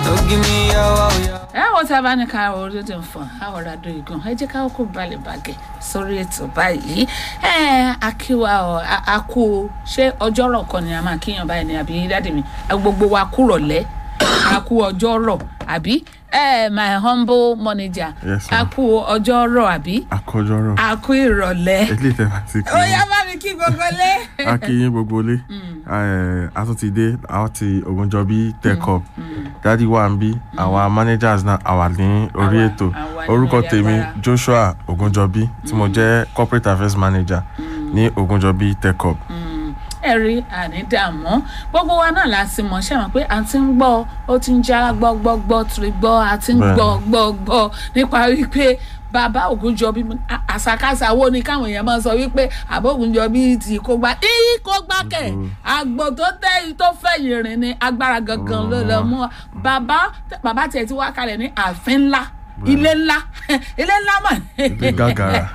Ogini yawa yawa. ẹ wọ́n tí a bá ní ká orí tó ń fọ̀n á ọ̀rọ̀ àdó igun ẹ jẹ́ ká kó balẹ̀ bàgẹ́ sórí ètò báyìí ẹ akíwa ọ a kú ṣé ọjọ́rọ̀ kan ni a máa kíyàn báyìí ni àbí dáàdì mi gbogbo wa kú rọ̀lẹ́ a kú ọjọ́rọ̀ àbí ẹ my humble manager Yes, a ma'am. kú ọjọ́rọ̀ àbí àkójọrọ a kú ìrọ̀lẹ́ ilé ìtẹ̀wá ti kí ó yá bá mi kí gbogbo lé. a kí yín gbogbo ilé Eh, a tún ti dé àwọn ti Ògúnjọbí tech up dádì wà ń bí àwọn managers náà àwà ní orí Àwa- ètò àwa ní orúkọ orí tèmi agbára. Joshua Ògúnjọbí tí mo jẹ́ corporate affairs manager ní Ògúnjọbí tech up. ẹ rí ànídààmú gbogbo wa náà la ti mọ̀ ṣe mọ̀ pé a ti ń gbọ́ ó ti ń já gbọ́ gbọ́ gbọ́ tiri gbọ́ a ti ń Bẹ́ẹ̀ni. gbọ́ gbọ́ gbọ́ nípa wípé bàbá Ògúnjọbí a- àṣàkáṣà wo ni káwọn èèyàn máa sọ wípé àbá Ògúnjọbí ti kó gbá í kó gbá kẹ̀ àgbò tó tẹ́ tó fẹ̀yìn rìn ni agbára gangan ló lọ mú wa. bàbá bàbá tiẹ̀ ti wá kalẹ̀ ní ààfin ńlá ilé ńlá ilé ńlá mọ̀ Ilé gàgàrà.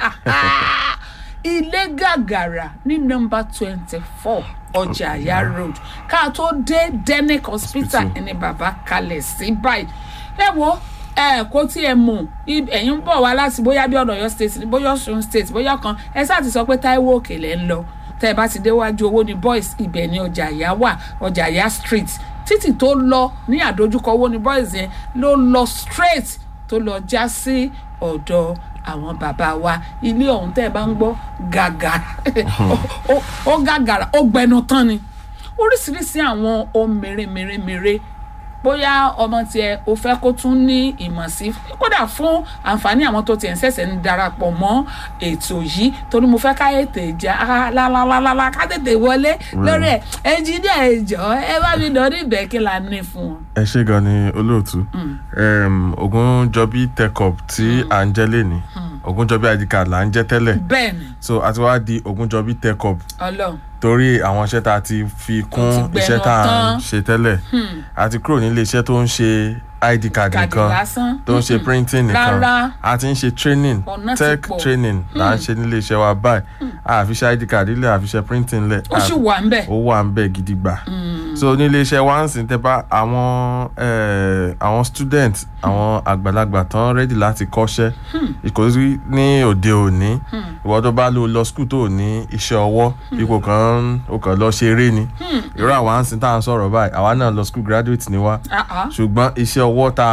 ilé gàgàrà ní nọ́mbà twenty four ọjà àyà road ká tó dé denic hospital Hospital. ẹni bàbá kalẹ̀ sí báyìí ẹ wo ẹ kó tí ẹ mú ẹ̀yin ń bọ̀ wá láti bóyá bí ọ̀nà Ọ̀yọ́ state bóyá Ọ̀ṣun state bóyá kan ẹ sáà ti sọ pé Táíwò Òkè lẹ́ ń lọ tẹ́ ẹ bá ti déwájú owó ní boys ibẹ̀ ní ọjà àyà wà ọjà àyà street títì tó lọ ní àdójúkọ owó ní boys yẹn ló lọ straight tó lọ já sí ọ̀dọ̀ àwọn bàbá wa ilé ọ̀hún tẹ́ ẹ bá ń gbọ́ gàgàrà Ó- ó- ó gàgàrà ó gbẹnu tán ni oríṣiríṣi àwọn ohun mèremèremère bóyá ọmọ tiẹ̀ o fẹ́ kó tún ní ìmọ̀ sí kódà fún àǹfààní àwọn tó tiẹ̀ ń ṣẹ̀ṣẹ̀ ń darapọ̀ mọ́ ètò yìí torí mo fẹ́ ká ètè ìjà lálálálá ká tètè wọlé lórí ẹ̀ ẹnjìníà ẹ̀jọ̀ ẹ bá mi dọ̀ ní ìbẹ̀ kí la ní fún wọn. ẹ ṣé gan ni olóòtú Em, Ògúnjọbí tech up tí à ń jẹ́ lénìí Ògúnjọbí id card là ń jẹ́ tẹ́lẹ̀ bẹ́ẹ̀ ni so àti wá di Ògúnjọbí tech up ọlọ́run torí àwọn iṣẹ́ tá a ti fi kún Ó ti gbẹnu iṣẹ́ tá a tán. ń ṣe tẹ́lẹ̀ a ti kúrò nílé iṣẹ́ tó ń ṣe id card kàdé nìkan lásán tó ń ṣe printing nìkan Rárá. a ti ń ṣe training Ọ̀nà ti tech pọ̀. training là ń ṣe nílé iṣẹ́ wa báyìí a fi ṣe id card ilẹ̀ a fi ṣe printing lẹ̀ ó sì wà ń bẹ̀. ó wà ń bẹ̀ gidi gbà so nílé iṣẹ́ wa ń sìn tẹ́ bá àwọn eh, àwọn student àwọn àgbàlagbà tán ready láti kọ́ṣẹ́ ìkòsí ní òde òní ìwọ tó bá lò lọ school tó ní iṣẹ́ ọwọ́ ipò kan ó kàn lọ ṣeré ni irú àwa ń sìn tá à ń sọ̀rọ̀ báyìí àwa náà lọ school graduate ni wá Ah, ah. ṣùgbọ́n iṣẹ́ ọwọ́ tá